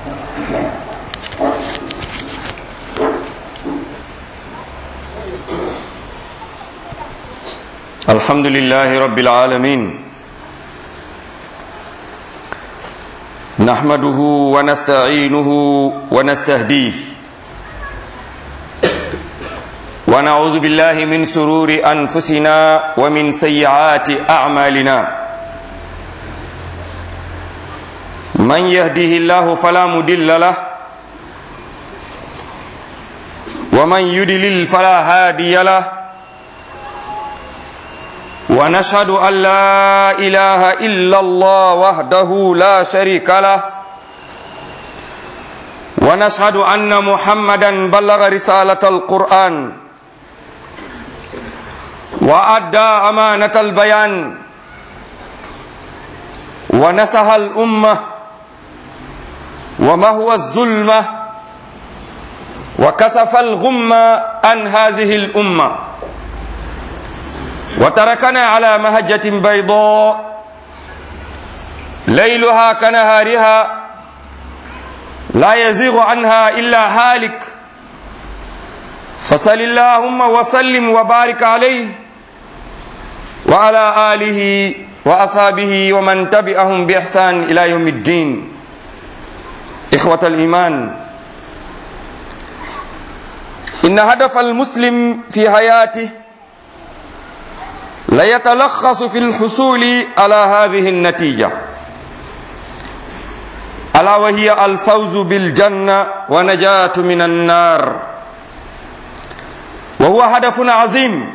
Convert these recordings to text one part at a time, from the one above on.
الحمد لله رب العالمين نحمده ونستعينه ونستهديه ونعوذ بالله من سرور أنفسنا ومن سيئات أعمالنا من يهده الله فلا مدل له ومن يدلل فلا هادي له ونشهد أن لا إله إلا الله وحده لا شريك له ونشهد أن محمدا بلغ رسالة القرآن وأدى أمانة البيان ونسها الأمة وما هو الظلمة وكسف الغمة عن هذه الأمة وتركنا على مهجة بيضاء ليلها كنهارها لا يزيغ عنها إلا هالك فصل اللهم وسلم وبارك عليه وعلى آله وأصحابه ومن تبعهم بإحسان إلى يوم الدين إخوة الإيمان إن هدف المسلم في حياته ليتلخص في الحصول على هذه النتيجة ألا وهي الفوز بالجنة ونجاة من النار وهو هدف عظيم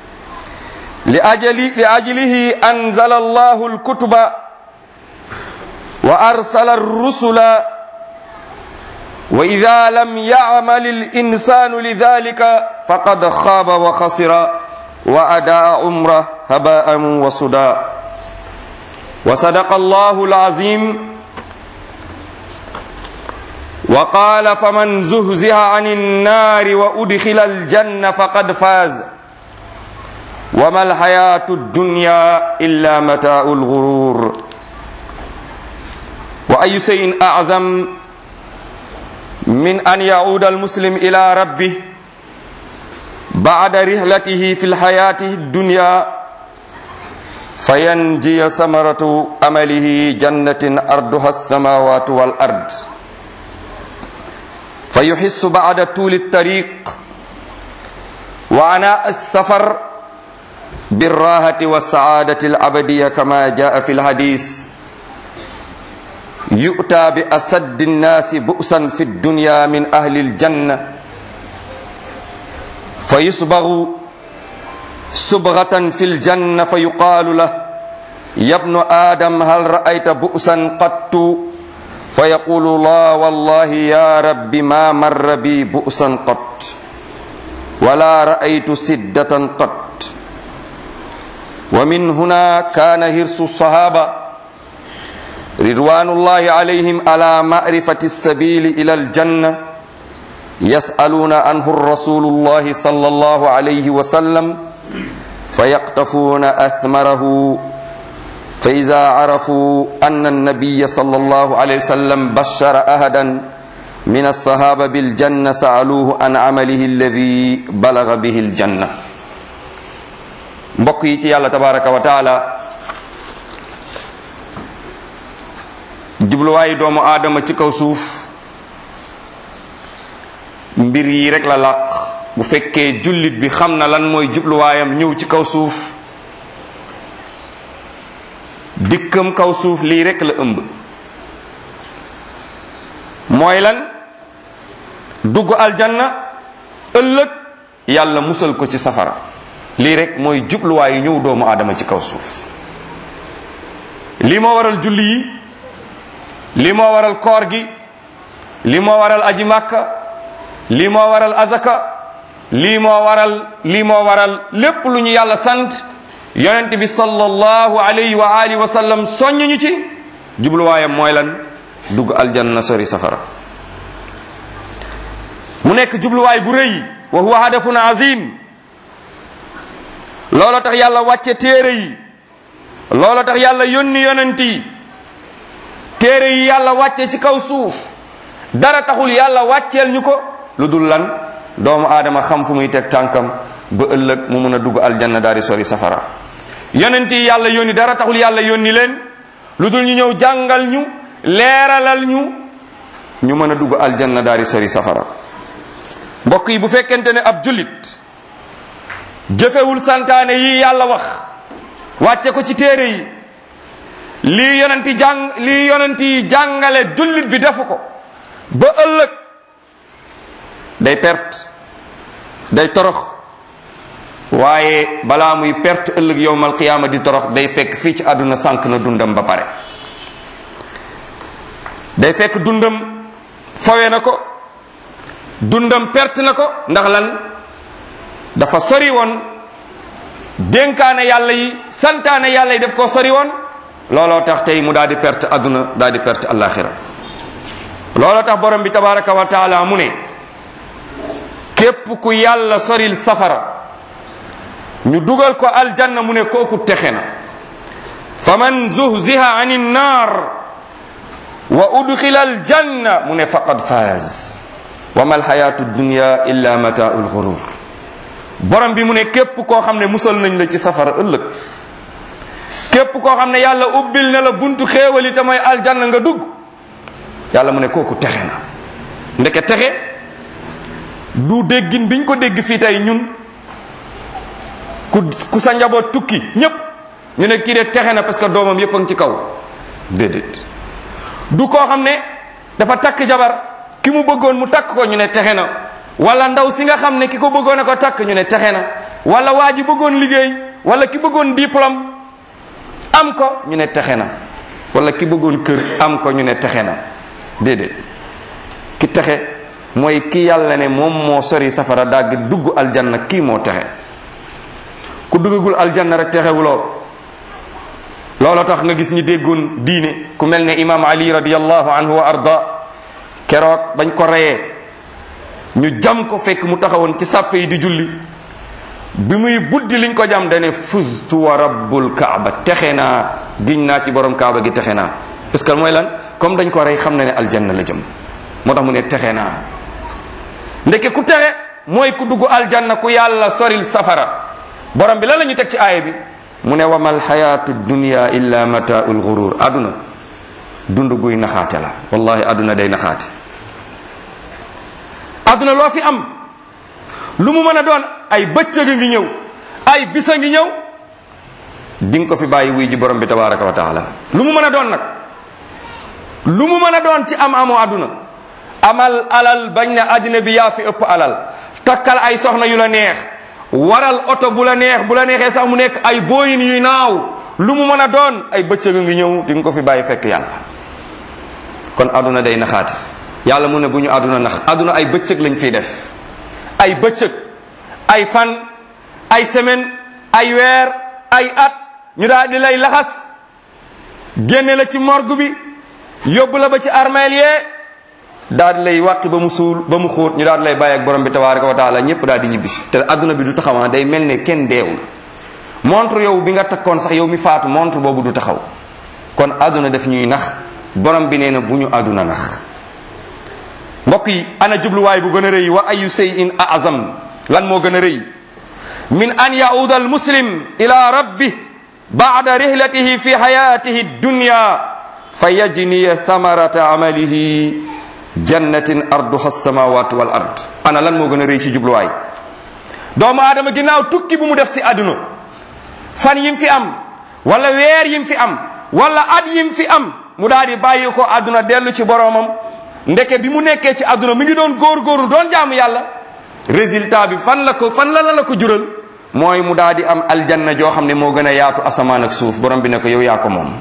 لأجل لأجله أنزل الله الكتب وأرسل الرسل وإذا لم يعمل الإنسان لذلك فقد خاب وخسر وأداء عمره هباء وصدى وصدق الله العظيم وقال فمن زهزها عن النار وأدخل الجنة فقد فاز وما الحياة الدنيا إلا متاع الغرور وأي شيء أعظم من أن يعود المسلم إلى ربه بعد رحلته في الحياة الدنيا فينجي ثمرة أمله جنة أرضها السماوات والأرض فيحس بعد طول الطريق وعناء السفر بالراحة والسعادة الأبدية كما جاء في الحديث يؤتى بأسد الناس بؤسا في الدنيا من أهل الجنة فيصبغ صبغة في الجنة فيقال له يا ابن آدم هل رأيت بؤسا قط فيقول لا والله يا رب ما مر بي بؤسا قط ولا رأيت سدة قط ومن هنا كان هرس الصحابة رضوان الله عليهم على معرفة السبيل إلى الجنة يسألون عنه الرسول الله صلى الله عليه وسلم فيقتفون أثمره فإذا عرفوا أن النبي صلى الله عليه وسلم بشر أحدا من الصحابة بالجنة سألوه عن عمله الذي بلغ به الجنة mbokk yi ci yàlla tabaraka wa taala jubluwaayu doomu aadama ci kaw suuf mbir yi rek la làq bu fekkee jullit bi xam na lan mooy jubluwaayam ñëw ci kaw suuf dikkam kaw suuf lii rek la ëmb mooy lan dugg aljanna ëllëg yàlla musal ko ci safara lii rek mooy jubluwaayu ñëw doomu aadama ci kaw suuf lii moo waral julli yi lii moo waral koor gi lii moo waral aji màkka lii moo waral azaka lii moo waral lii moo waral lépp lu ñu yàlla sant yonent bi sallallahu alayhi wa alihi wa sallam soññ ñu ci jubluwaayam mooy lan dugg aljanna sori safara mu nekk jubluwaay bu rëy wa huwa hadafun azim loolo tax yàlla wàcce téere yi loolo tax yàlla yónni yonent yi téere yi yàlla wàcce ci kaw suuf dara taxul yàlla wàcceel ñu ko lu dul lan doomu aadama xam fu muy teg tànkam ba ëllëg mu mun a dugg aljanna daal di sori safara yonent yi yàlla yónni dara taxul yàlla yónni leen lu dul ñu ñëw jàngal ñu leeralal ñu ñu mën a dugg aljanna daal di sori safara mbokk yi bu fekkente ne ab jullit jëfewul santaane yi yàlla wax wàcce ko ci téere yi lii yonenti jàng lii yonenti jàngale jullit bi defu ko ba ëllëg day perte day torox waaye balaa muy perte ëllëg yowmal qiyaama di torox day fekk fii ci àdduna sànq na dundam ba pare day fekk dundam fawe na ko dundam perte na ko ndax lan dafa sori woon dénkaane yàlla yi santaane yàlla yi daf ko sori woon looloo tax tey mu daal di perte àdduna daal di perte alaxira looloo tax borom bi tabaraka wa taala mu ne képp ku yàlla soril safara ñu dugal ko aljanna mu ne kooku texe na fa man zuhziha ani nnar wa udxila aljanna mu ne faqad faaz wa ma alxayatu dunya illa mataau lgurur borom bi mu ne képp koo xam ne musal nañ la ci safara ëllëg képp koo xam ne yàlla ubbil na la buntu xéewali te mooy aljanna nga dugg yàlla mu ne kooku texe na ndeke texe du déggin biñ ko dégg fii tey ñun ku ku sa njaboot tukki ñépp ñu ne kii de texe na parce que doomam yépp a ngi ci kaw déedéet du koo xam ne dafa takk jabar ki mu bëggoon mu takk ko ñu ne texe na wala ndaw si nga xam ne ki ko bëggoon a ko takk ñu ne texe na wala waa ji bëggoon liggéey wala ki bëggoon diplôme am ko ñu ne texe na wala ki bëggoon kër am ko ñu ne texe na déedéet ki texe mooy ki yàlla ne moom moo sori safara dagg dugg aljanna kii moo texe ku duggagul aljanna rek texewuloo looloo tax nga gis ñi déggoon diine ku mel ne imam ali radiallahu anhu wa arda keroog bañ ko reyee ñu jam ko fekk mu taxawoon ci sàppe yi di julli bi muy buddi liñ ko jam dane fustu wa rabbul kaaba texe naa giñ naa ci borom kaaba gi texe naa parce que mooy lan comme dañ ko rey xam na ne aljanna la jëm moo tax mu ne texe naa ndeke ku texe mooy ku dugg aljanna ku yàlla soril safara borom bi lan la ñu teg ci aaya bi mu ne wamal xayaatu dunia illa mataul gurur aduna dund guy naxaate la wallahi aduna day naxaate aduna loo fi am lu mu mën a doon ay bëccëg ngi ñëw ay bisa ngi ñëw di nga ko fi bàyyi wuy ji borom bi tabaraka wa taala lu mu mën a doon nag lu mu mën a doon ci am amoo aduna amal alal bañ na àddina bi yaa fi ëpp alal takkal ay soxna yu la neex waral oto bu la neex bu la neexee sax mu nekk ay booyin yuy naaw lu mu mën a doon ay bëccëg ngi ñëw di nga ko fi bàyyi fekk yàlla kon aduna day naxaate yàlla mu ne bu ñu aduna nax aduna ay bëccëg lañ fiy def ay bëccëg ay fan ay semaine ay weer ay at ñu daal di lay laxas génne la ci morgue bi yóbbu la ba ci armeel yee daal di lay wàqi ba mu suul ba mu xóot ñu daal di lay bàyyi ak borom bi tabaraka wa taala ñëpp daal di ñibbisi te adduna bi du taxawaa day mel ne kenn deewul montre yow bi nga takkoon sax yow mi faatu montre boobu du taxaw kon adduna daf ñuy nax borom bi nee na bu ñu adduna nax mbokk yi ana jubluwaay bu gën a rëy wa ayu shay'in azam lan moo gën a rëy min an yauda al muslim ila rabbi ba'da rihlatihi fi hayatihi dunya fa yajniya thamarata amalihi jannatin arduha samawatu wal ard ana lan moo gën a rëy ci jubluwaay doomu aadama ginnaaw tukki bu mu def si àdduna fan yim fi am wala weer yim fi am wala at yim fi am mu daal di bàyyi ko àdduna dellu ci boroomam ndeke bi mu nekkee ci àdduna mi ngi doon góor-góorlu doon jaamu yàlla résultat bi fan la ko fan la la la ko jural mooy mu daal di am aljanna joo xam ne moo gën a yaatu asamaan ak suuf borom bi ne ko yow yaa ko moom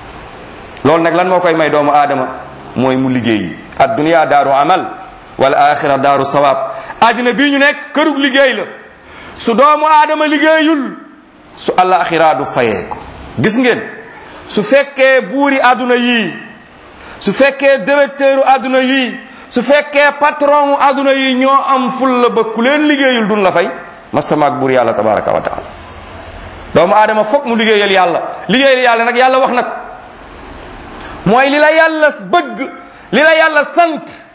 loolu nag lan moo koy may doomu aadama mooy mu liggéey addunia daaru amal wal axira daaru sawaab àddina bii ñu nekk kërug liggéey la su doomu aadama liggéeyul su alaxira du fayee ko gis ngeen su fekkee buuri àdduna yii su fekkee directeuru àdduna yii su fekkee patron àdduna yii ñoo am ful la ba ku leen liggéeyul dun la fay mastamaak buur yàlla tabaraka wa taala doomu aadama foog mu liggéeyal yàlla liggéeyal yàlla nag yàlla wax na ko mooy li la yàlla bëgg li la yàlla sant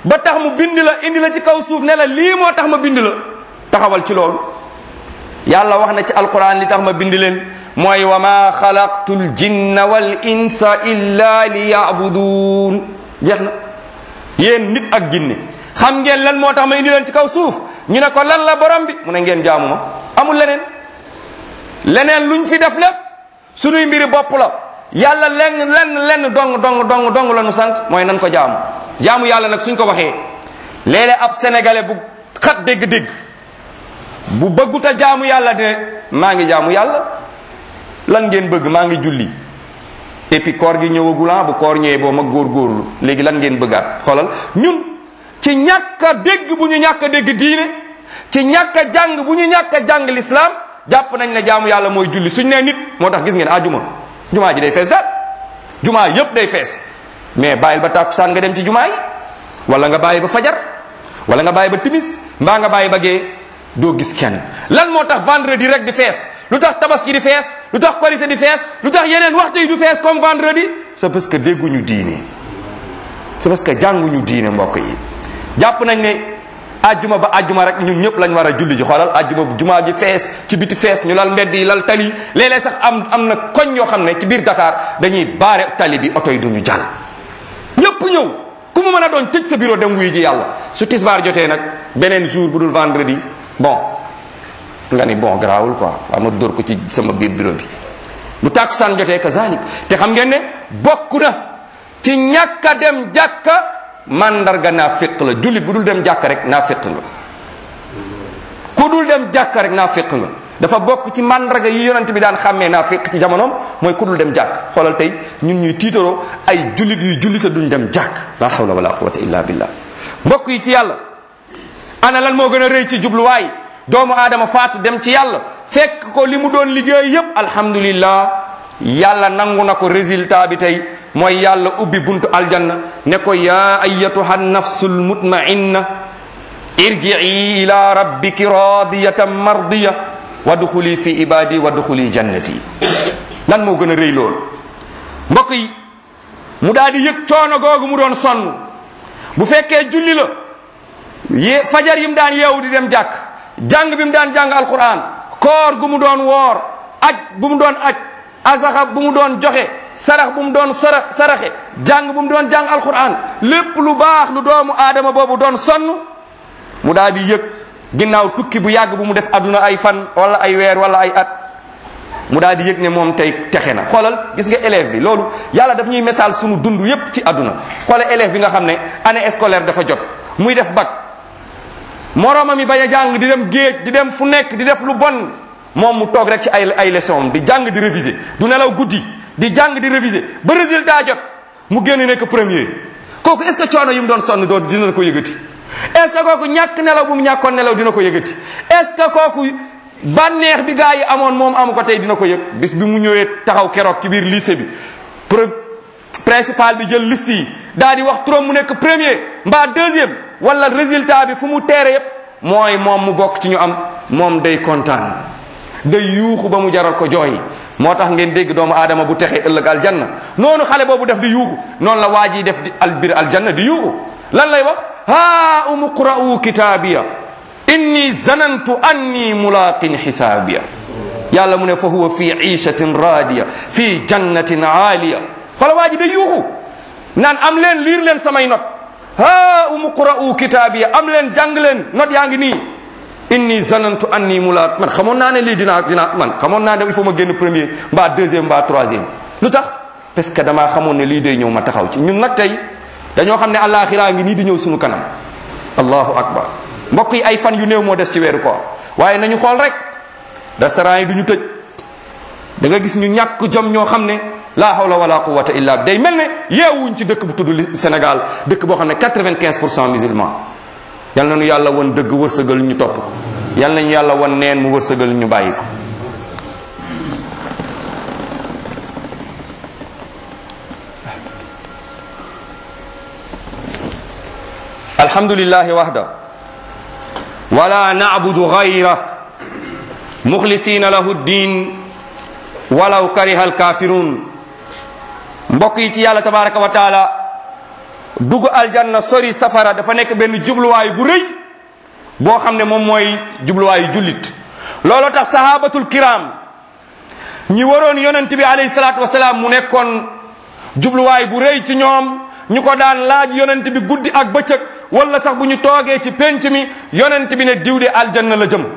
ba tax mu bind la indi la ci kaw suuf ne la lii moo tax ma bind la taxawal ci loolu yàlla wax na ci alquran li tax ma bind leen mooy wa ma xalaqtu ljinna wal insa illa li yabudun jeex na yéen nit ak ginne xam ngeen lan moo tax ma indi leen ci kaw suuf ñu ne ko lan la borom bi mu ne ngeen jaamu ma amul leneen leneen luñ fi def lépp sunuy mbiri bopp la yàlla lenn lenn lenn dong dong dong dong la nu sant mooy nan ko jaamu jaamu yàlla nag suñ ko waxee léeg-léeg ab sénégalais bu xat dégg-dégg bu bëggut a jaamu yàlla de maa ngi jaamu yàlla lan ngeen bëgg maa ngi julli et puis koor gi ñëwagulan bu koor ñëwee boo ma góorgóorlu léegi lan ngeen bëggaat xoolal ñun ci ñàkk a dégg bu ñu ñàkk a dégg diine ci ñàkk a jàng bu ñu ñàkk a jàng l'islam jàpp nañ ne jaamu yàlla mooy julli suñ nee nit moo tax gis ngeen ajuma jumaa ji day fees daal jumaa yépp day fees mais bàyyil ba tàkkusaan nga dem ci jumaa yi wala nga bàyyi ba fajar wala nga bàyyi ba timis mbaa nga bàyyi ba gee doo gis kenn lan moo tax vendredi rek di fees lu tax tabaski di fees lu tax korité di fees lu tax yeneen waxtu yi du fees comme vendredi c'est parce que dégguñu diine c'est parce que jànguñu diine mbokk yi jàpp nañ ne ajjuma ba ajjuma rek ñun ñëpp lañ war a julli ji xoolal ajjuma bu jumaa ji fees ci biti fees ñu lal mbedd yi lal tali léeg-léeg sax am am na koñ yoo xam ne ci biir Dakar dañuy baare tali bi oto yi duñu jàll ñëpp ñëw ku mu mën a doon tëj sa bureau dem wuyu ji yàlla su tisbaar jotee nag beneen jour bu dul vendredi bon nga ni bon garaawul quoi waaw ma dóor ko ci sama biir bureau bi bu tàkkusaan jotee kazalik te xam ngeen ne bokk na ci ñàkk a dem jàkka mandarga naa féq la jullit bu dul dem jàkka rek naa féq nga ku dul dem jàkka rek naa féq nga dafa bokk ci mandarga yi yonent bi daan xàmmee naa féq ci jamonoom mooy ku dul dem jàkk xoolal tey ñun ñuy tiitaroo ay jullit yuy jullite duñ dem jàkk la hawla wala quwwata illa billah mbokk yi ci yàlla ana lan moo gën a rëy ci jubluwaay doomu aadama faatu dem ci yàlla fekk ko li mu doon liggéey yépp alhamdulillah yàlla nangu na ko résultat bi tey mooy yàlla ubbi buntu aljanna ne ko yaa ayatuha nafsul mutmainna irji'i ila rabbiki radiyatan mardiya wadxuli fi ibadi wadxuli jannati lan moo gën a rëy lool mbokk yi mu daal di yëg coono googu mu doon sonn bu fekkee julli la ye fajar yi mu daan yeewu di dem jàkk jàng bi mu daan jàng alquran koor gu mu doon woor aj bu mu doon aj asaxa bu mu doon joxe sarax bu mu doon sara saraxe jàng bu mu doon jàng alquran lépp lu baax lu doomu aadama boobu doon sonn mu daal di yëg ginnaaw tukki bu yàgg bu mu def aduna ay fan wala ay weer wala ay at mu daal di yëg ne moom tey texe na xoolal gis nga élève bi loolu yàlla daf ñuy message sunu dund yépp ci aduna xoolal élève bi nga xam ne année scolaire dafa jot muy def bac moroomam yi bañ a jàng di dem géej di dem fu nekk di def lu bon moom mu toog rek ci ay ay leçon di jàng di réviser du nelaw guddi di jàng di réviser ba résultat jot mu génn nekk premier kooku est ce que coono yi mu doon sonn doo dina ko yëgati est ce que kooku ñàkk nelaw bu mu ñàkkoon nelaw dina ko yëgati est ce que kooku bànneex bi gaa yi amoon moom amu ko tey dina ko yëg bis bi mu ñëwee taxaw keroog ci biir lycée bi principal bi jël liste yi daal di wax turam mu nekk premier mbaa deuxième wala résultat bi fu mu teere yépp mooy moom mu bokk ci ñu am moom day kontaan day yuuxu ba mu jaral ko jooy moo tax ngeen dégg doomu aadama bu texee ëllëg aljanna noonu xale boobu def di yuuxu noonu la waa ji def di albir aljanna di yuuxu lan lay wax haa umu qra'u kitaabiya inni zanantu anni mulaqin xisaabiya yàlla mu ne fa huwa fi iishatin raadiya fi jannatin aaliya xoola waa ji day yuuxu naan am leen liir leen samay not haa umu qra'u kitaabiya am leen jàng leen not yaa ngi nii inni zanantu anni mulaat man xamoon naa ne lii dinaa dinaa man xamoon naa ne il faut ma génn premier mbaa deuxième mbaa troisième lu tax parce que damaa xamoon ne lii day ñëw ma taxaw ci ñun nag tey dañoo xam ne àllaaxiraa ngi nii di ñëw suñu kanam allahu akbar mbokk yi ay fan yu néew moo des ci weeru koor waaye nañu xool rek restaurant yi du ñu tëj da nga gis ñu ñàkk jom ñoo xam ne la hawla wala quwwata illa bi day mel ne yeewuñ ci dëkk bu tudd Sénégal dëkk boo xam ne 95 pour cent musulman yal na ñu yàlla won dëgg wërsëgal ñu topp yal nañu yàlla won neen mu wërsëgal ñu bàyyi ko alhamdulillahi wahda wala na'budu ghayra mukhlisina lahu ddin walaw kariha alkafirun mbokk yi ci yàlla tabaraka wa taala dugg aljanna sori safara dafa nekk benn jubluwaay bu rëy boo xam ne moom mooy jubluwaayu jullit looloo tax sahabatul kiram ñi waroon yonent bi alayhi salaatu wasalaam mu nekkoon jubluwaay bu rëy ci ñoom ñu ko daan laaj yonent bi guddi ak bëccëg wala sax bu ñu toogee ci penc mi yonent bi ne diw de aljanna la jëm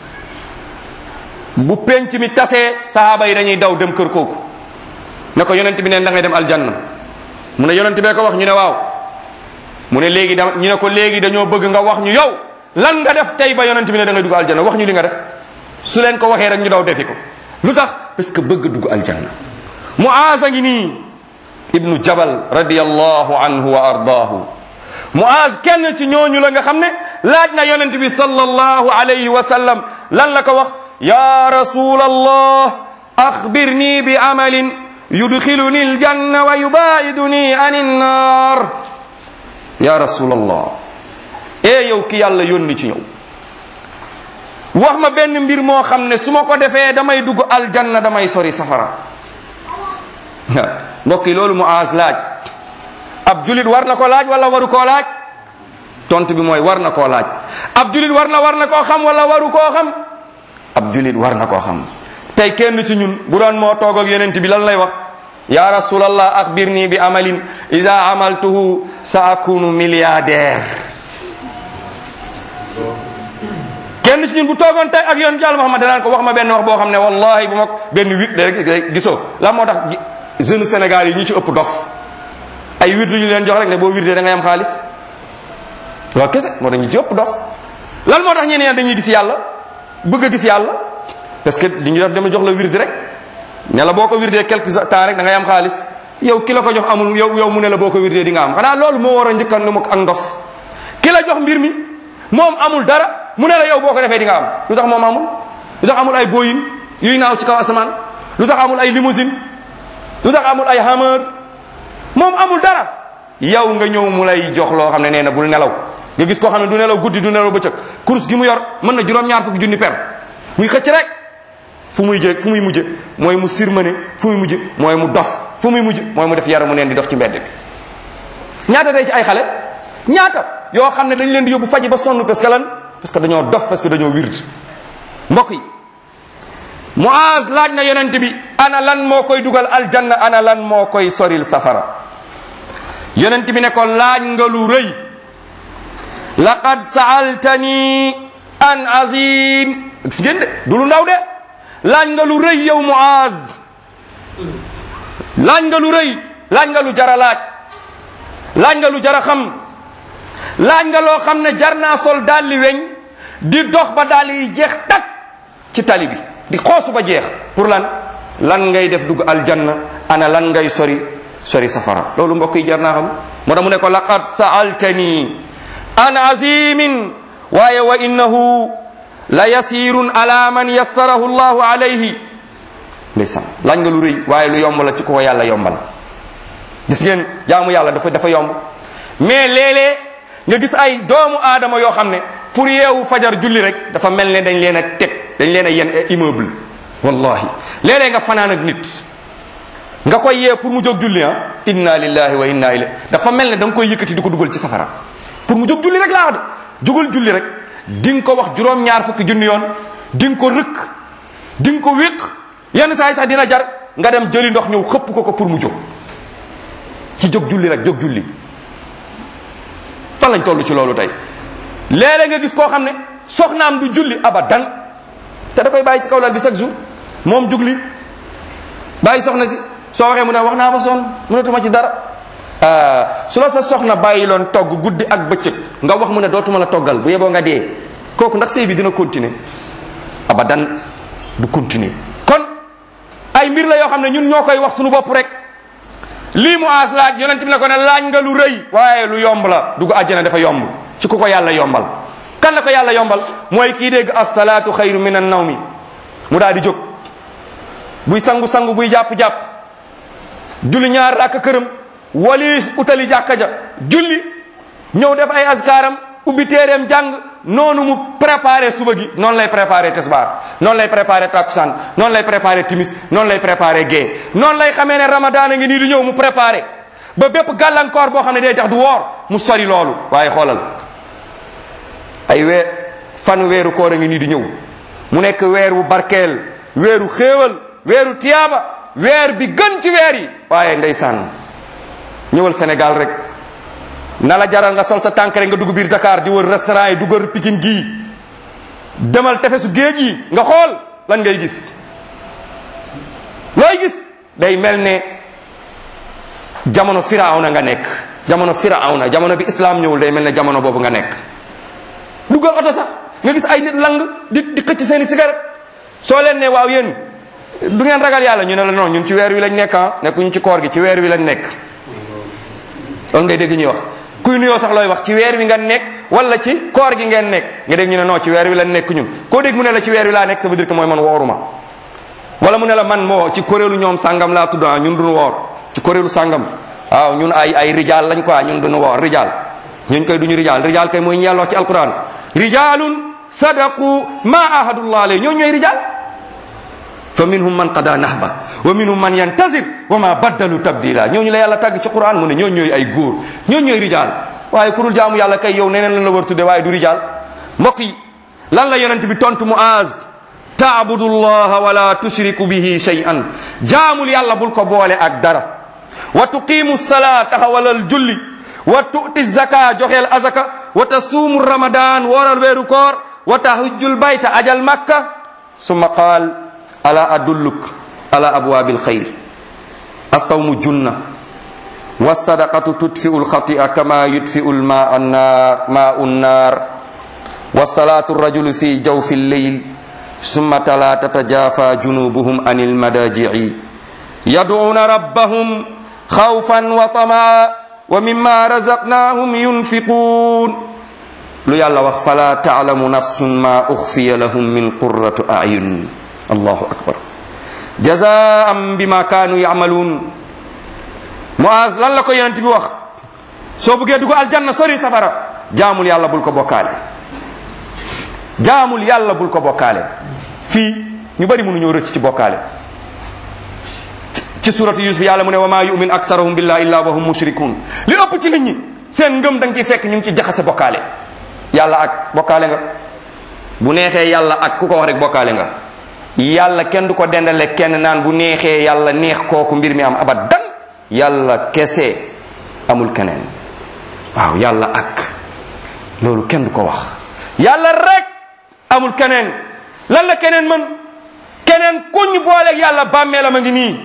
bu penc mi tasee sahaaba yi dañuy daw dem kër kooku ne ko yonent bi ne da ngay dem aljanna mu ne yonent bee ko wax ñu ne waaw mu ne léegi da ñu ne ko léegi dañoo bëgg nga wax ñu yow lan nga def tey ba yonent bi ne da ngay dugg aljanna wax ñu li nga def su leen ko waxee rek ñu daw defi ko lu tax parce que bëgg dugg aljanna muaz a ngi nii ibnu jabal radiallahu anhu wa ardaahu muaz kenn ci ñooñu la nga xam ne laaj na yonent bi sallallahu alayhi wa sallam lan la ko wax ya rasul allah axbirni bi amalin yudxiluni aljanna wa yubaiduni an innar ya rasul allah ee yow ki yàlla yónni ci ñëw wax ma benn mbir moo xam ne su ma ko defee damay dugg aljanna damay sori safara mbokk yi loolu Muaz laaj ab julit war na ko laaj wala waru koo laaj tontu bi mooy war na koo laaj ab julit war na war na koo xam wala waru koo xam ab julit war na koo xam tey kenn ci ñun bu doon moo toog ak yonent bi lan lay wax ya rasulallah axbirni bi amalin ida amaltuhu sa akunu milliardaire kenn ci ñun bu toogoon tey ak yoon yàlla Muhammad danaan ko wax ma benn wax boo xam ne wallahi bu ma benn wit rek gisoo la moo tax jeune Sénégal yi ñi ci ëpp dof ay wird ñu leen jox rek ne boo wirdee da ngay am xaalis waaw kese moo tax ñi ci ëpp dof lan moo tax ñeneen dañuy gis yàlla bëgg a gis yàlla parce que li ñu def dama jox la wird rek ne la boo ko wirdee quelque temps rek da ngay am xaalis yow ki la ko jox amul yow yow mu ne la boo ko wirdee di nga am xanaa loolu moo war a njëkkan lu ak ndof ki la jox mbir mi moom amul dara mu ne la yow boo ko defee di nga am lu tax moom amul lu tax amul ay Boeing yuy naaw ci kaw asamaan lu tax amul ay limousine lu tax amul ay Hummer moom amul dara yow nga ñëw mu lay jox loo xam ne nee na bul nelaw nga gis koo xam ne du nelaw guddi du nelaw bëccëg course gi mu yor mën na juróom-ñaar fukki junni per muy xëcc rek fu muy jë fu muy mujje mooy mu sirmane fu muy mujje mooy mu dof fu muy mujj mooy mu def yaramu neen di dox ci mbedd bi ñaata tey ci ay xale ñaata yoo xam ne dañ leen di yóbbu faji ba sonn parce que lan parce que dañoo dof parce que dañoo wird mbokk yi Muaz laaj na yonent bi ana lan moo koy dugal aljanna ana lan moo koy soril safara yonent bi ne ko laaj nga lu rëy laqad saaltani an azim gis ngeen de du lu ndaw de laaj nga lu rëy yow Muaz laaj nga lu rëy laaj nga lu jara laaj laaj nga lu jara xam laaj nga loo xam ne jar naa sol daal li weñ di dox ba daal yi jeex tak ci tali bi di xoosu ba jeex pour lan lan ngay def dugg aljanna ana lan ngay sori sori safara loolu mbokk yi jar naa xam moo tax mu ne ko laqad saaltani an azimin waaye wa innahu la yasirun ala man yassarahu llahu alayhi ndeysaan laaj nga lu rëy waaye lu yomb la ci ko yàlla yombal gis ngeen jaamu yàlla dafa dafa yomb mais léeg-léeg nga gis ay doomu aadama yoo xam ne pour yeewu fajar julli rek dafa mel ne dañ leen a teg dañ leen a yen immeuble wallahi léeg-léeg nga fanaan ak nit nga koy yee pour mu jóg julli ah inna lillahi wa inna ilayhi dafa mel ne da nga koy yëkkati di ko dugal ci safara pour mu jóg julli rek laa wax de jógal julli rek di nga ko wax juróom-ñaar fukki junni yoon di nga ko rëkk di nga ko wéq yenn saa yi sax dina jar nga dem jëli ndox ñëw xëpp ko ko pour mu jóg ci jóg julli rek jóg julli fan lañ toll ci loolu tey léeg-léeg nga gis koo xam ne soxnaam du julli abadan te da koy bàyyi ci kaw lal bi chaque jour moom jugli bàyyi soxna si soo waxee mu ne wax naa ba sonn mënatuma ci dara su la sa soxna bàyyi loon togg guddi ak bëccëg nga wax mu ne dootuma la toggal bu yeboo nga dee kooku ndax sëy bi dina continuer abadan du continuer kon ay mbir la yoo xam ne ñun ñoo koy wax suñu bopp rek lii mu aas laaj yonent bi ne ko ne laaj nga lu rëy waaye lu yomb la dugg àjjana dafa yomb ci ku ko yàlla yombal kan la ko yàlla yombal mooy kii dégg assalaatu xayru min an nawmi mu daal di jóg buy sangu-sangu buy jàpp-jàpp julli ñaar rakk këram waliis utali jàkka ja julli ñëw def ay askaaram ubbi téereem jàng noonu mu préparé suba gi noonu lay préparé tesbaar noonu lay préparé takusaan noonu lay préparé timis noonu lay préparé gée noonu lay xamee ne ramadan a ngi nii di ñëw mu préparé ba bépp gàllankoor boo xam ne day tax du woor mu sori loolu waaye xoolal ay weer fan weeru koor a ngi nii di ñëw mu nekk weer wu barkeel weeru xéewal weeru tiyaaba weer bi gën ci weer yi waaye ndeysaan ñëwal Sénégal rek na la jaral nga sol sa tànk rek nga dugg biir Dakar di wër restaurant yi duggal Pikine gii demal tefesu géej yi nga xool lan ngay gis looy gis day mel ne jamono firawna nga nekk jamono firawna jamono bi islam ñëwul day mel ne jamono boobu nga nekk duggal oto sax nga gis ay nit lang di di xëcc seeni cigarette soo leen ne waaw yéen du ngeen ragal yàlla ñu ne la non ñun ci weer wi lañ nekk ah nekkuñu ci koor gi ci weer wi lañ nekk loolu ngay dégg ñuy wax kuy nuyoo sax looy wax ci weer wi nga nekk wala ci koor gi ngeen nekk nga dégg ñu ne non ci weer wi lañ nekk ñun koo dégg mu ne la ci weer wi laa nekk ça veut dire que mooy man wooruma wala mu ne la man moo ci kuréelu ñoom sàngam laa tudd ah ñun duñu woor ci kuréelu sàngam waaw ñun ay ay rijaal lañ quoi ñun duñu woor rijaal ñun koy duñu rijaal rijaal kay mooy ñeelloo ci alquran rijaalun sadaqu ma ahadullah alayhi ñoo ñooy rijaal fa minhum man qada nahba wa minhum man yantazir wa ma baddalu tabdila ñooñu la yàlla tàgg ci quran mu ne ñoo ñooy ay góor ñoo ñooy rijaal waaye ku dul jaamu yàlla kay yow neneen lan la war tudde waaye du rijaal mbokk yi lan la yonent bi tontu muaz taabudu llaha wala tushriku bihi shay'an jaamul yàlla bul ko boole ak dara wa tuqimu salaa taxawalal julli wa tu'ti zaka joxeel azaka wa tasuumu ramadan wooral weeru koor wa tahujjul bayta ajal makka summa qaal ala adulluk ala abwaabil xayr asawmu junna والصدقة تدفئ الخطيئة كما يدفئ الماء النار ماء النار والصلاة الرجل في جوف الليل ثم تلا تتجافى جنوبهم عن المضاجع يدعون ربهم خوفا وطمعا ومما رزقناهم ينفقون lu yàlla wax fala taalamu nafsun ma uxfiya lahum min qurratu ayun allahu akbar jazaan bima kaanu yamaluun Muaz lan la ko yonent bi wax soo buggee dugg aljanna sori safara jaamul yàlla bul ko bokkaale jaamul yàlla bul ko bokkaale fii ñu bari mënuñoo rëcc ci bokkaale ci suratu yusuf yàlla mu ne wa maa yumin aksarahum billahi illa wa hum mushrikun li ëpp ci nit ñi seen ngëm da nga ciy fekk ñu ngi ci jaxase bokkaale yàlla ak bokkaale nga bu neexee yàlla ak ku ko wax rek bokkaale nga yàlla kenn du ko dendale kenn naan bu neexee yàlla neex kooku mbir mi am abadan yàlla kese amul keneen waaw yàlla ak loolu kenn du ko wax yàlla rek amul keneen lan la keneen mën keneen kuñ booleeg yàlla bàmmeelam a ngi nii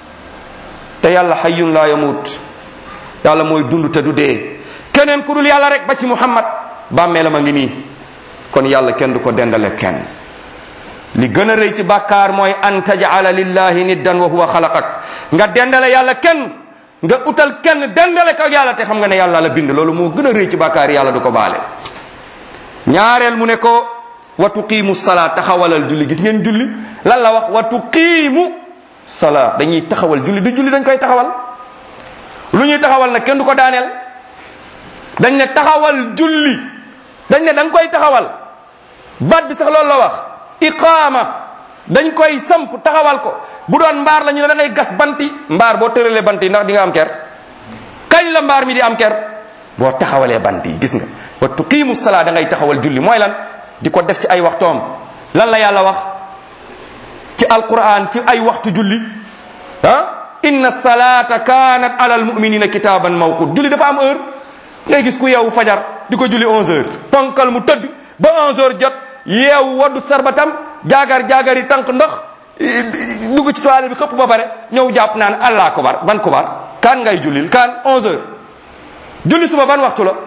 te yàlla hayyun la yamut yàlla mooy dund te du dee keneen ku dul yàlla rek ba ci muhammad bàmmeelam a ngi nii kon yàlla kenn du ko dendale kenn li gën a rëy ci bàkkaar mooy an tajala lillahi niddan wa huwa xalaqak nga dendale yàlla kenn nga utal kenn dendale ko yàlla te xam nga ne yàlla la bind loolu moo gën a rëy ci bàkkaar yàlla du ko baale ñaareel mu ne ko wa tuqiimu salaa taxawalal julli gis ngeen julli lan la wax wa tuqiimu salaa dañuy taxawal julli du julli dañ koy taxawal lu ñuy taxawal nag kenn du ko daaneel dañ ne taxawal julli dañ ne da nga koy taxawal baat bi sax loolu la wax iqaama dañ koy samp taxawal ko bu doon mbaar la ñu ne da ngay gas banti mbaar boo tëralee bant yi ndax di nga am ker kañ la mbaar mi di am ker boo taxawalee bant yi gis nga wa tuqiimu salaa da ngay taxawal julli mooy lan di ko def ci ay waxtoom lan la yàlla wax ci alquran ci ay waxtu julli ah inna salata kanat ala almuminina kitaban mawqut julli dafa am heure ngay gis ku yeewu fajar di ko julli 11 heures ponkal mu tëdd ba 11 heures jot yeewu waddu sarbatam jaagar jaagari tànk ndox dugg ci toilette bi xëpp ba pare ñëw jàpp naan allah kubar ban kubar kaan ngay jullil kaan 11 heures julli suba ban waxtu la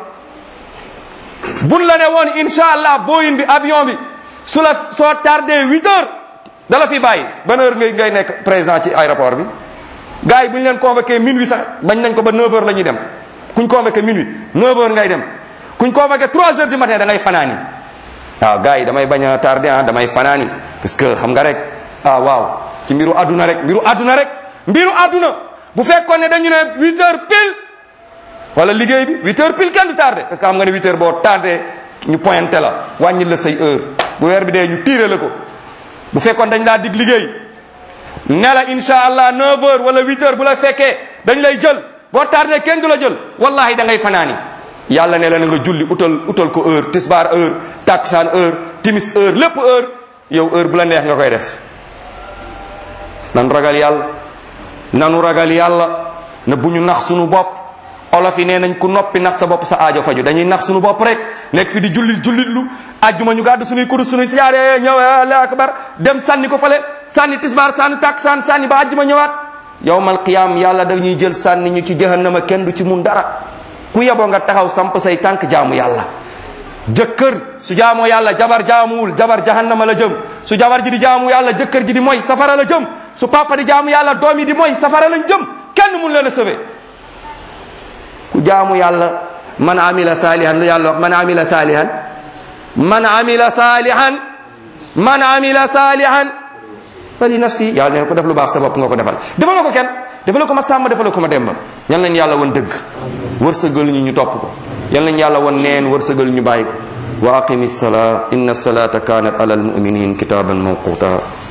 buñ la ne woon insha allah booyin bi avion bi su la soo tardé 8 heures dala fi bàyyi ban heure ngay ngay nekk présent ci aéroport bi gars yi bu ñu leen convoqué minuit sax bañ nañ ko ba 9 heures la ñuy dem kuñ convoqué minuit 9 heures ngay dem kuñ convoqué 3 heures du matin da ngay fanaani waaw gars yi damay bañ a tardé ah damay fanaani parce que xam nga rek ah waaw ci mbiru àdduna rek mbiru àdduna rek mbiru àdduna bu fekkoon ne dañu ne 8 heures pile wala liggéey bi 8 heures pile kenn du tardé parce que xam nga ne 8 heures boo tardé ñu pointé la wàññil la say heure bu weer bi dee ñu tiire la ko bu fekkoon dañ laa dig liggéey ne la insha allah 9 heures wala 8 heures bu la fekkee dañ lay jël boo tardé kenn du la jël wallahi da ngay fanaani yàlla ne la na nga julli utal utal ko heure tisbaar heure taksaan heure timis heure lépp heure yow heure bu la neex nga koy def nan ragal yàlla nanu ragal yàlla na bu ñu nax sunu bopp olof yi nee nañ ku noppi nax sa bopp sa aajo faju dañuy nax sunu bopp rek nekk fi di jullit jullit lu ajjuma ñu gàddu suñuy kurus suñuy siyaare ñëw allahu akbar dem sànni ko fale sànni tisbaar sànni taksaan sànni ba ajjuma ñëwaat yowmal qiyam yàlla dañuy jël sànni ñu ci jahannama kenn du ci mun dara ku yeboo nga taxaw samp say tànk jaamu yàlla jëkkër su jaamoo yàlla jabar jaamuwul jabar jahannama la jëm su jabar ji di jaamu yàlla jëkkër ji di mooy safara la jëm su papa di jaamu yàlla doom yi di mooy safara lañ jëm kenn mun leen a sauver ku jaamu yàlla man amila salihan lu yàlla wax man amila salihan man amila salihan man amila salihan fa li nafsi yàlla neen ko def lu baax sa bopp nga ko defal defal ko kenn defal ko ma sàmm defal ko ma demba yal nañ yàlla won dëgg wërsëgal ñu ñu topp ko yal nañ yàlla won neen wërsëgal ñu bàyyi ko wa aqimi salaa inna salata kanat ala almuminin kitaban mawquta